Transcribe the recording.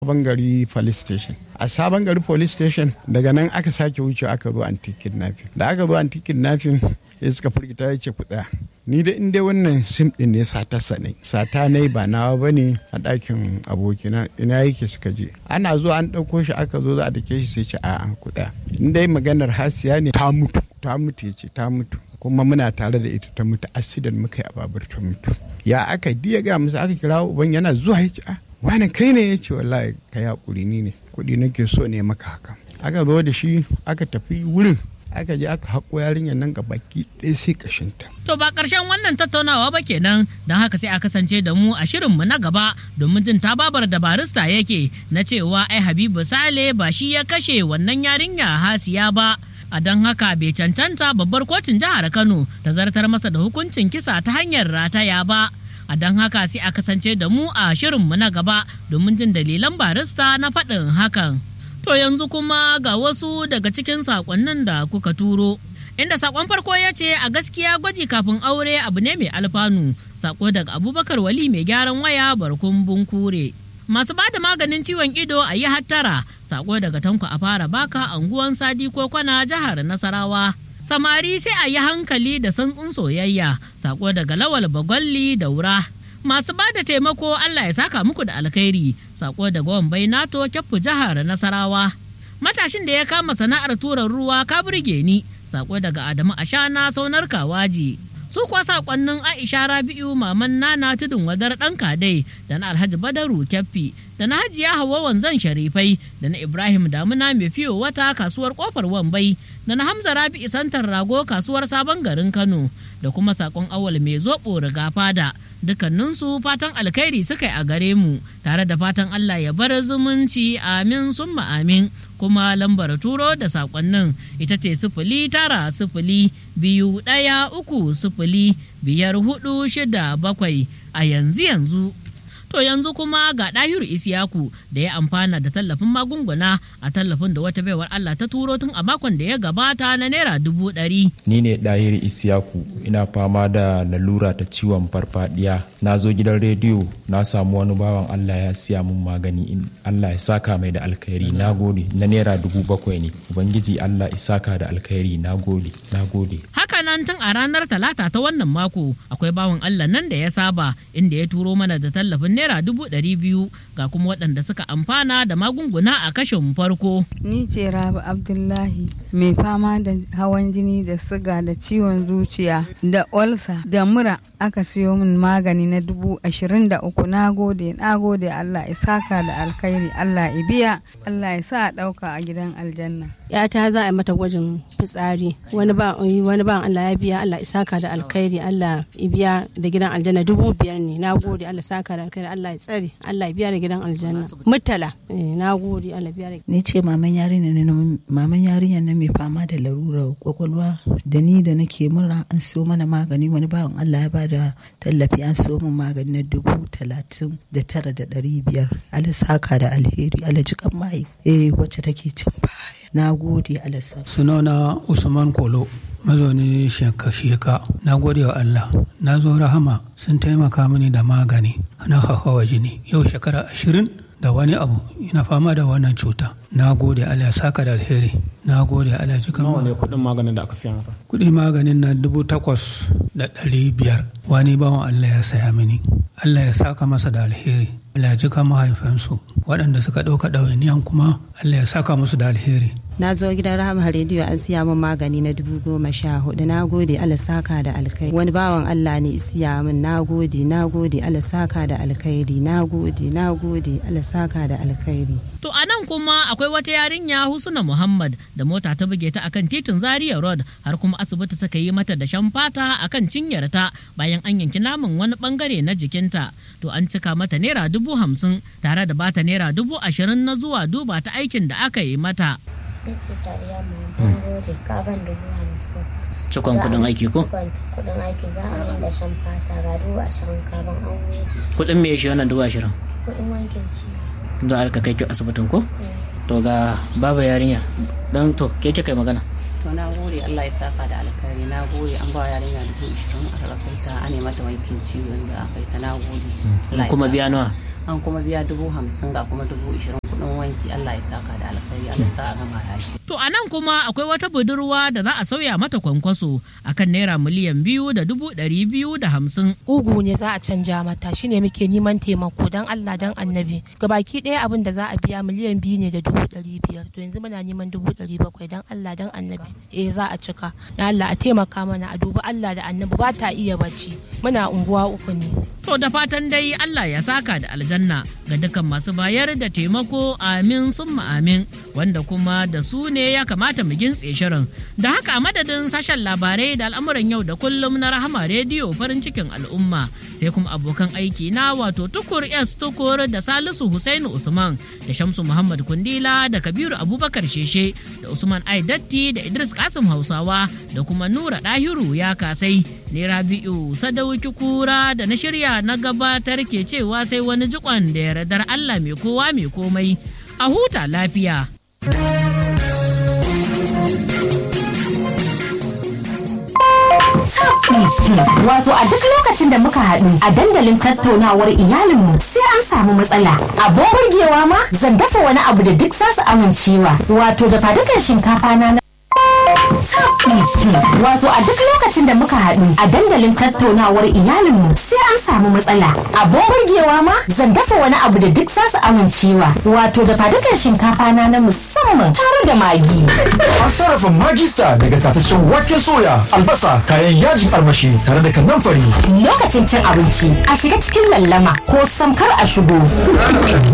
sabon gari police station a sabon gari police station daga nan aka sake wuce aka zo anti kidnapping da aka zo anti kidnapping ya suka firgita ya ce ku tsaya ni da inda wannan sim din ne sata ne sata ne ba nawa ba ne a ɗakin abokina ina yake suka je ana zuwa an ɗauko shi aka zo za a dake shi sai ce a an kuɗa in dai maganar hasiya ne ta mutu ta mutu ya ce ta mutu kuma muna tare da ita ta mutu accident muka yi a babur ta mutu ya aka diya ga musu aka kira uban yana zuwa ya ce a wani kai ne ya ce wallahi ka yi hakuri ni ne kuɗi nake so ne maka haka aka zo da shi aka tafi wurin aka je aka haƙo yarinyar nan ga baki ɗaya sai ƙashinta. To ba ƙarshen wannan tattaunawa ba kenan don haka sai a kasance da mu a shirinmu na gaba domin jin tababar da barista yake na cewa ai Habibu Sale ba shi ya kashe wannan yarinya hasiya ba. A don haka bai cancanta babbar kotun jihar Kano ta zartar masa da hukuncin kisa ta hanyar rataya ba. A don haka sai a kasance da mu a shirinmu na gaba domin jin dalilan barista na faɗin hakan. To yanzu kuma ga wasu daga cikin saƙonnin da kuka turo. Inda saƙon farko ya ce a gaskiya gwaji kafin aure abu ne mai alfanu. Saƙo daga Abubakar Wali mai gyaran waya barkun bunkure. Masu bada maganin ciwon ido a yi hattara. Saƙo daga Tanko a fara baka anguwan Sadi ko kwana jihar Nasarawa. Samari sai a yi hankali da santsun soyayya. Saƙo daga Lawal Bagwalli daura. masu ba da taimako Allah ya saka muku da alkhairi sako da gwan bai nato kyaffu jihar Nasarawa matashin da ya kama sana'ar turan ruwa ka burge ni sako daga Adamu Ashana saunar kawaji su kuwa sakonnin Aisha Rabi'u maman Nana tudun wadar dan kadai da na Alhaji Badaru Kyaffi da na Hajiya Hawwa wanzan Sharifai da na Ibrahim Damuna mai fiyo wata kasuwar kofar Wambai da na Hamza Rabi'u Santar Rago kasuwar Sabon garin Kano da kuma sakon awal mai zoɓo riga fada dukkaninsu fatan alkhairi suka yi a gare mu tare da fatan Allah ya bar zumunci amin summa amin kuma lambar turo da sakonnin ita ce sifili tara sifili biyu ɗaya uku sifili biyar hudu shida bakwai a yanzu yanzu To yanzu kuma ga ɗahiru Isiyaku da ya amfana da tallafin magunguna a tallafin da wata baiwar Allah ta turo tun a makon da ya gabata na naira dubu ɗari. Ni ne ɗahiru Isiyaku ina fama da lalura ta ciwon farfadiya. Na zo gidan rediyo na samu wani bawan Allah ya siya min magani in Allah ya saka mai da alkhairi na gode na naira dubu bakwai ne. Ubangiji Allah ya saka da alkhairi na gode na gode. Haka nan tun a ranar talata ta wannan mako akwai bawan Allah nan da ya saba inda ya turo mana da tallafin naira dubu ɗari biyu ga kuma waɗanda suka amfana da magunguna a kashin farko. Ni ce Rabi Abdullahi mai fama da hawan jini da siga da ciwon zuciya da olsa da mura aka siyo min magani na dubu ashirin da uku na gode na gode Allah ya saka da alkhairi Allah ya biya Allah ya sa a ɗauka a gidan aljanna. yata za a mata gwajin fitsari wani ba wani ba Allah ya biya Allah ya saka da alkhairi Allah ya biya da gidan aljanna dubu biyar ne na gode Allah saka da alkhairi Allah ya tsare Allah ya biya da gidan aljanna mutala na gode Allah biya da ni ce maman yarinya ne maman yarinya ne mai fama da larurar kwakwalwa da ni da nake mura an siyo mana magani wani bawan Allah ya ba da tallafi an siyo min magani na dubu talatin da tara da ɗari biyar Allah saka da alheri Allah jikan mai eh wacce take cin baya na gode alasa sunana usman kolo mazauni sheka na gode wa allah na zo rahama sun taimaka mini da magani na hawa jini yau shekara ashirin da wani abu ina fama da wannan cuta na gode allah ya saka da alheri na gode allah ji nawa ne kudin maganin da aka siya maka kudin maganin na dubu takwas da ɗari biyar wani bawan allah ya saya mini allah ya saka masa da alheri allah ya ji mahaifansu waɗanda suka ɗauka ɗawainiyan kuma allah ya saka musu da alheri na zo gidan rahama rediyo an siya min magani na dubu goma sha hudu na gode ala saka da alkhairi wani bawan allah ne siya min na gode na gode ala saka da alkhairi na gode na gode ala saka da alkhairi to a nan kuma akwai wata yarinya husuna muhammad da mota ta buge ta akan titin zaria road har kuma asibiti suka yi mata da shan fata akan cinyarta bayan an yanki naman wani bangare na jikinta to an cika mata naira dubu hamsin tare da bata naira dubu ashirin na zuwa duba ta aikin da aka yi mata Bitti Sariya mai gode kaban dubu hamsin. Cikon kudin aiki ko? Cikon kudin aiki za a min da shan fata ga dubu ashirin kaban an gode. Kudin me shi wannan dubu ashirin? Kudin wankin ciwo. Za a rika kai ki asibitin ko? To ga baba yarinya don to ke kika magana. to na gode Allah ya saka da alkhairi na gode an ba yarinya dubu ishirin a rarrakai ta a mata wankin ciwon da aka yi ta na gode Kuma biya nawa? an kuma biya dubu hamsin ga kuma dubu ishirin kuɗin wanki Allah ya saka da alkhairi Allah sa a gama lafiya. To a nan kuma akwai wata budurwa da za a sauya mata kwankwaso akan naira miliyan biyu da dubu ɗari biyu da hamsin. Ugu ne za a canja mata shine muke neman taimako don Allah don annabi. Gabaki ɗaya abin da za a biya miliyan biyu ne da dubu ɗari biyar to yanzu muna neman dubu ɗari bakwai don Allah don annabi. Eh za a cika. Da Allah a taimaka mana a dubi Allah da annabi ba ta iya bacci. Muna unguwa uku ne. To da fatan dai Allah ya saka da aljanna ga dukkan masu bayar da taimako amin summa amin wanda kuma da su ne ya kamata mu gintse shirin. Da haka a madadin sashen labarai da al'amuran yau da kullum na rahama rediyo farin cikin al'umma sai kuma abokan aiki na wato tukur S tukur da Salisu Husainu Usman da Shamsu Muhammad Kundila da Kabiru Abubakar Sheshe da Usman Aidatti da Idris Kasim Hausawa da kuma Nura Dahiru ya kasai ne Rabi'u Sadauki Kura da na shirya na gabatar ke cewa sai wani jikon da yardar Allah mai kowa mai komai a huta lafiya. Wato a duk lokacin da muka haɗu a dandalin tattaunawar iyalinmu sai an samu matsala. Abin burgewa ma zan dafa wani abu da duk zasu amincewa. Wato da fadukan shinkafa na Wato a duk lokacin da muka haɗu a dandalin tattaunawar iyalinmu sai an samu matsala. Abin burgewa ma zan dafa wani abu da duk zasu amincewa. Wato da fadukan shinkafa na na musamman tare da magi. An sarrafa magista daga tataccen waken soya, albasa, kayan yajin armashi tare da kannan fari. Lokacin cin abinci a shiga cikin lallama ko samkar a shigo.